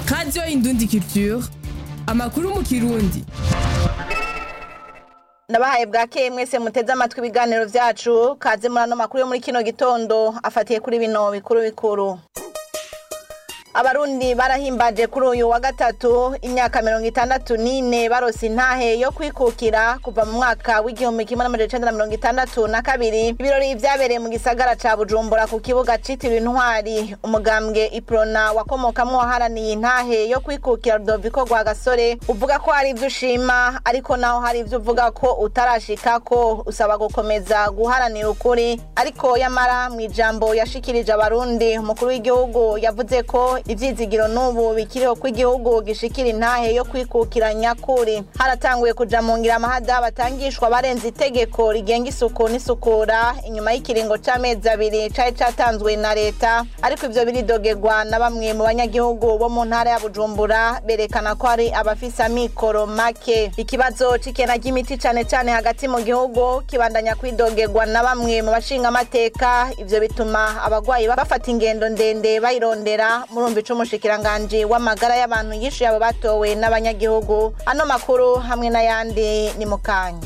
radiyo indundi culture amakuru mu kirundi ndabahaye bwakeye mwese muteze amatwi ibiganiro vyacu kaze muri ano makuru yo muri kino gitondo afatiye kuri bino bikuru bikuru abarundi barahimbaje kuri uyu wa gatatu imyaka mirongo itandatu n'ine barose intahe yo kwikukira kuva mu mwaka w'igihumbi kimwe n'amajana icenda na mirongo itandatu na kabiri ibirori vyabereye mu gisagara ca bujumbura ku kibuga citiriwe intwari umugambwe iprona wakomokamwo waharaniye intahe yo kwikukira rudoviko rwa gasore uvuga ko hari ivyo ushima ariko naho hari ivyo uvuga ko utarashikako usaba gukomeza guharanira ukuri ariko yamara mu ijambo yashikirije abarundi umukuru w'igihugu yavuze ko ivyizigiro n'ubu bikiriho ko igihugu gishikira intahe yo kwikukira nyakuri haratanguye kuja mu ngira amahada batangishwa barenze itegeko rigenga isuku n'isukura inyuma y'ikiringo c'amezi abiri cari catanzwe na leta ariko ivyo biridogerwa na bamwe mu banyagihugu bo mu ntara ya bujumbura berekana ko hari abafise amikoro make ikibazo c'ikena ry'imiti cane cane hagati mu gihugu kibandanya kwidogerwa na bamwe mu bashinga amateka ivyo bituma abagwayi bafata ingendo ndende bayirondera murumva ico umushikiranganji w'amagara y'abantu yishuye abo batowe n'abanyagihugu ano makuru hamwe n'ayandi ni mu kanya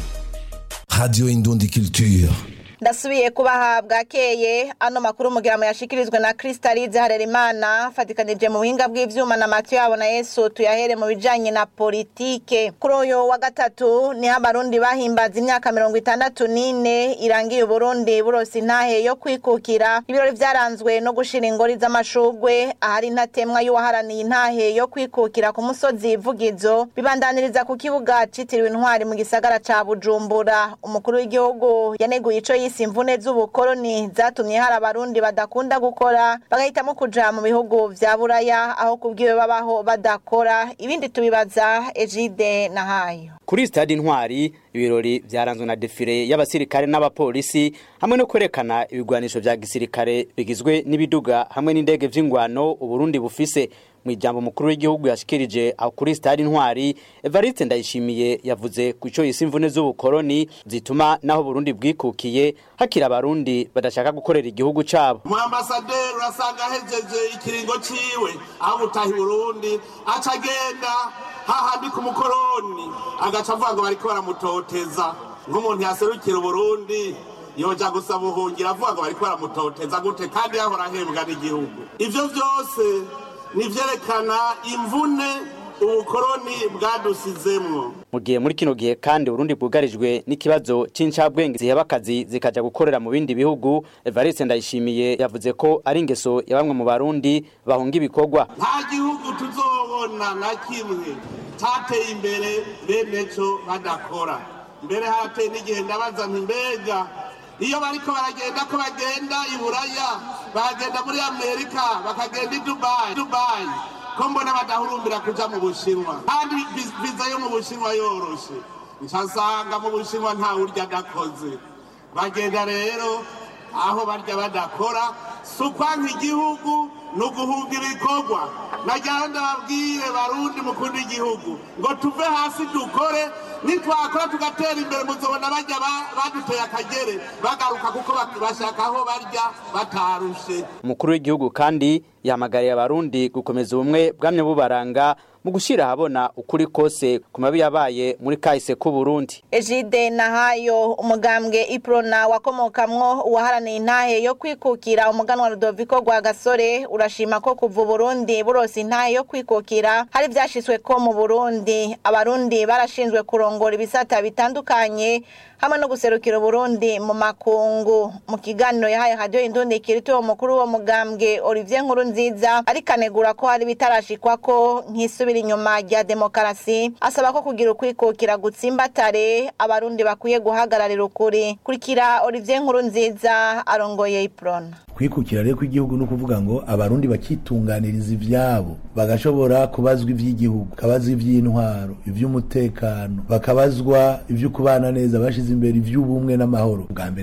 Radio Indundi Culture. ndasubiye kubaha bwakeye ano makuru mugira mu yashikirizwe na kristalize harerimana fatikanije mu buhinga bw'ivyuma na matiyo yabo na yesu tuyahere mu bijanye na politike kuri uyu wa gatatu niho abarundi bahimbaza imyaka mirongo itandatu n'ine irangiye uburundi burose intahe yo kwikukira ibirori vyaranzwe no gushira ingori z'amashugwe ahari intatemwa y'uwaharaniye intahe yo kwikukira ku musozi vugizo bibandaniriza ku kibuga citiriwe intwari mu gisagara ca bujumbura umukuru w'igihugu yaneguye ico yise imvune z'ubukoroni zatumye hari abarundi badakunda gukora bagahitamo kuja mu bihugu vya buraya aho kubwiwe babaho badakora ibindi tubibaza ejide na hayo kuri stade intwari ibirori vyaranzwe na defile y'abasirikare n'abapolisi hamwe no kwerekana ibigwanisho vya gisirikare bigizwe n'ibiduga hamwe n'indege vy'ingwano uburundi bufise mu ijambo mukuru w'igihugu yashikirije aho kuri stade intwari evariste ndayishimiye yavuze ku ico yise imvune z'ubukoroni zituma naho burundi bwikukiye hakiri abarundi badashaka gukorera igihugu cabo mu ambasaderi urasanga ahejeje ikiringo ciwe aho gutaha i burundi aca agenda hahandi ku mukoroni agaca avuga ngo bariko baramutoteza nk'umuntu yaserukira uburundi yoja gusaba ubuhungiro avuga ngo bariko baramutoteza gute kandi yahora ahembwa n'igihugu ivyo vyose nivyerekana imvune ubukoroni bwadusizemwo mu gihe muri kino gihe kandi urundi bwugarijwe n'ikibazo c'incabwenge ziheba akazi zikaja gukorera mu bindi bihugu evariste ndayishimiye yavuze ko ari ingeso ya bamwe mu barundi bahunga ibikorwa nta gihugu tuzobona na kimwe cateye imbere bene co badakora mbere harateye n'igihe ndabaza nti mbega iyo bariko baragenda ko bagenda i buraya bagenda muri amerika bakagenda i dubayi dubayi ko mbona badahurumbira kuja mu bushinwa kandi viza yo mu bushinwa yoroshe ncasanga mu bushinwa nta urya adakoze bagenda rero aho barya badakora si ukwanka igihugu ni uguhunga ibikorwa nagira ndababwire barundi mukunda igihugu ngo tuve hasi dukore nitwakora tugatera imbere muzobona bajya baduteye akagere bagaruka kuko bashaka aho barya batarushe umukuru w'igihugu kandi yahamagariye abarundi gukomeza ubumwe bwamye bubaranga mu gushyira ahabona ukuri kose ku mabi yabaye muri kahise k'uburundi ejide nahayo umugambwe iprona wakomokamwo uwaharaniye intahe yo kwikukira umuganwa rudoviko rwa gasore urashima ko kuva uburundi burose intahe yo kwikukira hari vyashitswe ko mu burundi abarundi barashinzwe kurongora ibisata bitandukanye hamwe no guserukira uburundi mu makungu mu kiganiro yahaye radio indundi kirituwe umukuru wo mugambwe olivier nkuru nziza ariko anegura ko hari bitarashikwako nk'isubira inyuma rya demokarasi asaba ko kugira ukwikukira gutsimbatare abarundi bakwiye guhagararira ukuri kurikira olivier nkuru nziza arongoye iprona kwikukira rero kw'igihugu ni ukuvuga ngo abarundi bakitunganiriza ivyabo bagashobora kubazwa ivy'igihugu bakabazwa ivy'intwaro ivy'umutekano bakabazwa ivyo kubana neza bashize imbere ivy'ubumwe n'amahoro bwa mbere